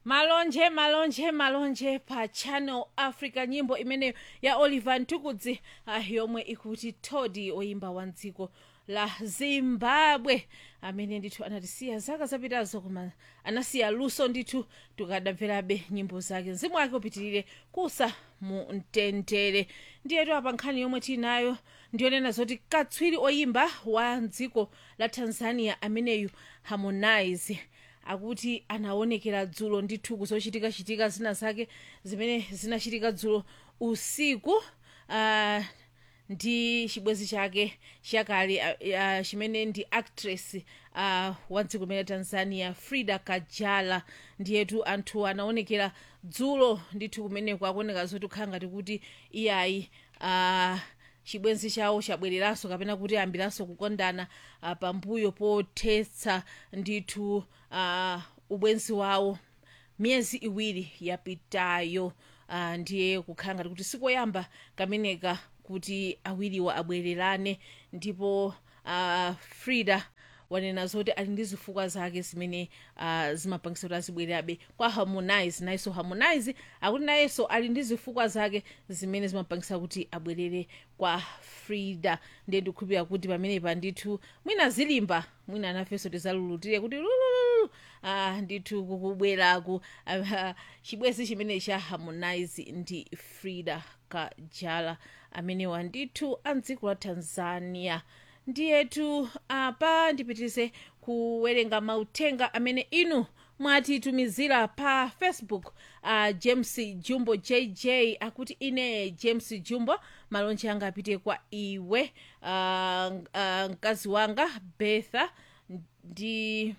malonje malonje malonje pa channel africa nyimbo imeneyo ya oliver ntukudzi uh, yomwe ikuti todi oyimba wa mdziko la zimbabwe amene ndithu anatisiya zaka zapitazo koma anasiya luso ndithu tikadamverabe nyimbo zake mzimu wake upitirire kusa mu mtendere ndiyetu apa nkhani yomwe tinayo ndiyonena zoti katswiri oyimba wa mdziko la tanzania ameneyu harmonize akuti anaonekera dzulo ndithu kuzochitika-chitika zina zake zimene zinachitika dzulo usiku uh, ndi chibwenzi chake chakale uh, uh, chimene ndi actress uh, wa dziko limene tanzania frida kajala ndiyetu anthu anaonekera dzulo ndithu kumeneko akuoneka zoti kukhala ngati kuti iyayi uh, chibwenzi chawo chabwereranso kapena kuti ayambiranso kukondana uh, pambuyo pothetsa ndithu uh, ubwenzi wawo miyezi iwiri yapitayo uh, ndiye kukhala ngati kuti sikoyamba kameneka kuti awiriwa abwererane ndipo uh, frida wanena zoti ali ndi zifukwa zake zimene uh, zimapangisa kuti azibwererabe kwa harmonize nayenso harmonize akuti nayenso ali ndi zifukwa zake zimene zimapangisa kuti abwerere kwa frida ndiye ndikukhulupirira kuti pamenepa ndithu mwina zilimba mwina anafenso tizalulutire kuti lulululu uh, ndithu kukubweraku uh, chibwenzi chimene cha harmonize ndi frida kajala amenewa ndithu a mdziko la tanzania ndiyetu apa ndipitirize kuwerenga mauthenga amene inu mwatitumizira pa facebook uh, james jumbo jj akuti ine james jumbo malonje anga apite kwa iwe uh, uh, mkazi wanga betha ndi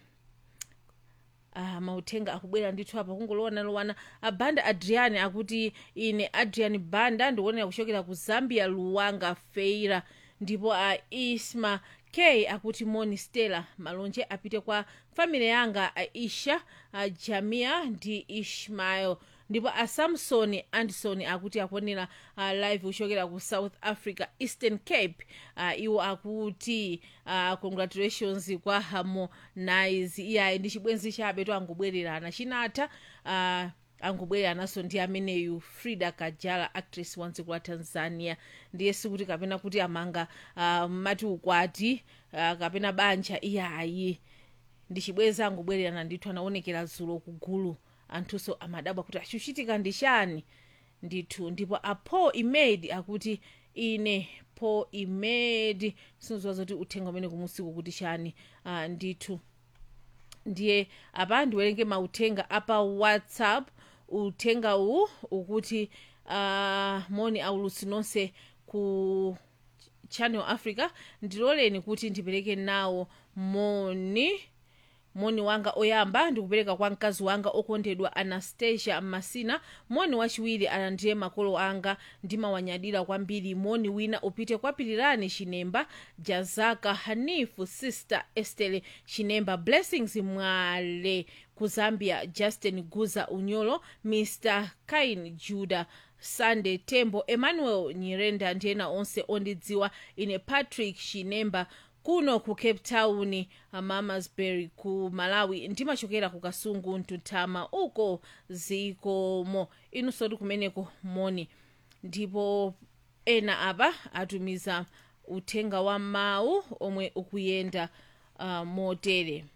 uh, mauthenga akubwera ndithu apa kungolowana lowana abanda adrian akuti ine adrian banda ndikuonera kuchokera ku zambia luwanga feira ndipo a isma k akuti moni stella malonje apite kwa family yanga aisha a jamia ndi ishmael ndipo a samson anderson akuti akuonera uh, live kuchokera ku south africa eastern cape uh, iwo akuti uh, congratulations kwa harmonize iyayi ndi chibwenzi chabe to angobwererana chinatha uh, angobwererananso ndi ameneyu frida kajala actress wa dziko la tanzania ndiye sikuti kapena kuti amanga uh, mati ukwati uh, kapena banja iyayi ndi chibwenzi angobwererana ndithu anaonekera dzulo kugulu anthunso amadabwa kuti achuchitika ndi chani ndithu ndipo apo imedi akuti ine po imedi sinoziwa zoti uthenga umene kumusiku kuti chani uh, ndithu ndiye apa ndiwerenge mauthenga apa whatsapp uthenga uwu ukuti uh, moni aulutsi nonse ku channel africa ndiloleni kuti ndipereke nawo moni moni wanga oyamba ndikupereka kwa mkazi wanga okondedwa anastasia masina moni wachiwiri ana ndiye makolo anga ndimawanyadira kwambiri moni wina upite kwa pirirani chinemba jazaka hanifu sister estele chinemba blessings mwale ku zambia justin guza unyolo mr kain juda sunday tembo emmanuel nyirenda ndi ena onse ondidziwa ine patrick chinemba kuno ku cape town mamasbury ku malawi ndimachokera ku kasungu mtutama uko zikomo inunso ndi kumeneko moni ndipo ena apa atumiza uthenga wa mawu omwe ukuyenda uh, motere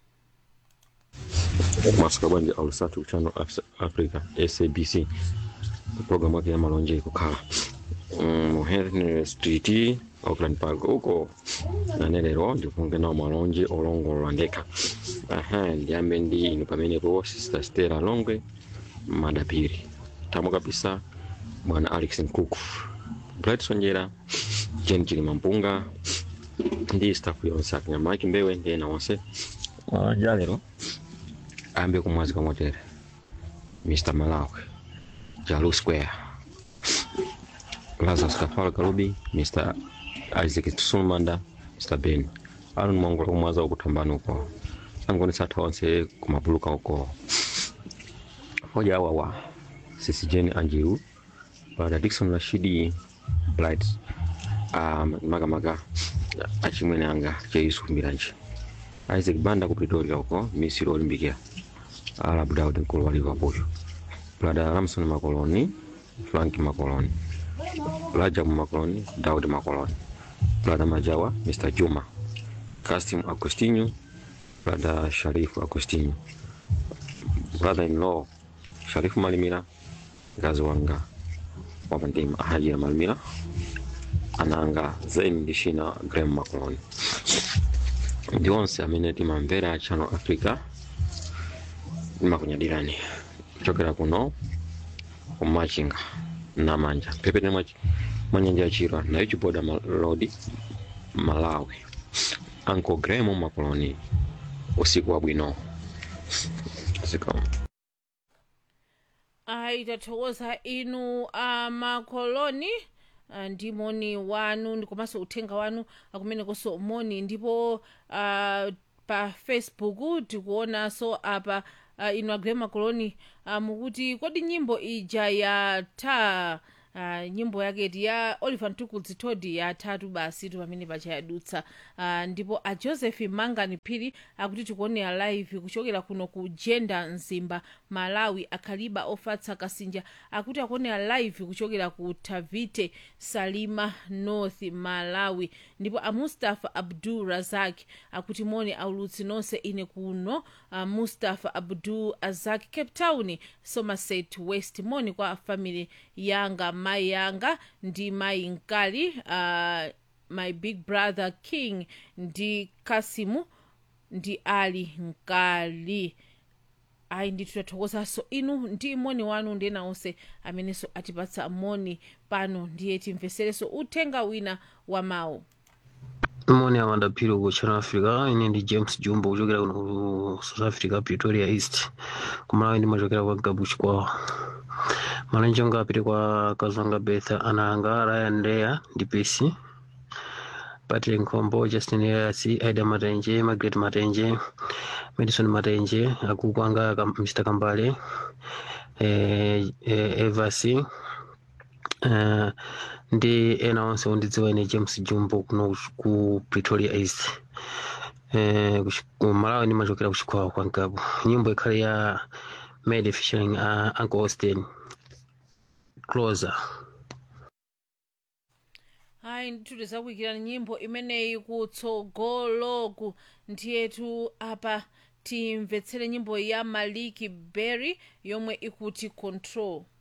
masaka bwanji alusatu channel Af- africa sabc programu yake ya malonje ikukhala mu henry street auckland park uko nane lero ndikunge nawo malonje olongolola ndekha aha ndiyambe ndi inu pamenepo sister stella longwe madapiri tamo kabisa bwana alex nkuku bright sonjera jen chilima mpunga ndi staff yonse akinyamaki mbewe ndi ena onse malonje alero ambe kumwazi pamotere mr malawi jalu square lazarus kafala kalubi mr isaac sulmanda mr ben ano nimongola kumwaza ukutambani uko sangonesa atha onse kumapuluka uko hoja awawa sisi jeni anjiru bada dikson rashidi blight um, makamaka achimwene anga cheisu mbiranje isaac banda ku pretoria uko misiri olimbikira Arab Daud mkulu wa Liverpool, brada Ramson Makoloni, Frank Makoloni, Rajabu Makoloni, Daud Makoloni, brada Majawa, Mr Juma, Kasim Agostinho, brada Sharifu Agostinho, brother in law Sharifu Malimira, mkazi wanga wapandima Haji ya Malimira, ananga Zain Dishina Graham Makoloni ndi onse amene timamvera Channel Africa ndimakunyadirani kuchokera kuno kumachinga namanja phepete mwa mwa nyanja ya chirwa nayo chiboda malodi malawi anko gremo makoloni usiku wabwino zikomo ayi tathokoza inu amakoloni ah, ndi moni wanu ndi komanso uthenga wanu akumenekonso moni ndipo uh, pa facebook tikuonanso apa uh, inu agrema makoloni uh, mukuti kodi nyimbo ija yatha Uh, nyimbo yaketi ya oliver ntukudzi todi yathatu basi tu pamene pacha yadutsa uh, ndipo a joseph mangani phiri akuti tikuonera live kuchokera kuno ku jenda mzimba malawi akhaliba ofatsa kasinja akuti akuonera live kuchokera ku tavite salima north malawi ndipo a mustafa abdul razak akuti moni aulutsi nonse ine kuno uh, mustafa abdul azak cape town somerset west moni kwa family yanga mai yanga ndi mai nkali uh, my big brother king ndi kasimu ndi ali nkali ayi ndithu tathokozanso inu ndi moni wanu ndi ena onse amenenso atipatsa moni pano ndiye timveserenso uthenga wina wa mawu moni amadaphiri ku channel africa ine ndi james jumbo kuchokera kuno ku south africa pretoria east kumalawi ndimachokera kwa gabuch kwawo malonje anga apite kwa kazwanga betha ananga ryan ndeya ndi pesi patrick nkhombo justin elias aida matenje margaret matenje madison matenje akuku anga Kam- mr kambale eh, eh, evasi eh, ndi ena onse ondidziwa ine james jumbo kuno ku pretoria east eh, kuchi- ku malawi ndimachokera kuchikwawa kwa nkabu nyimbo ikhale ya made featuring uh, uncle austin closer hayi ndithu tizakuyikirani nyimbo imeneyi kutsogoloku ndiyetu apa timvetsere nyimbo ya maliki berry yomwe ikuti control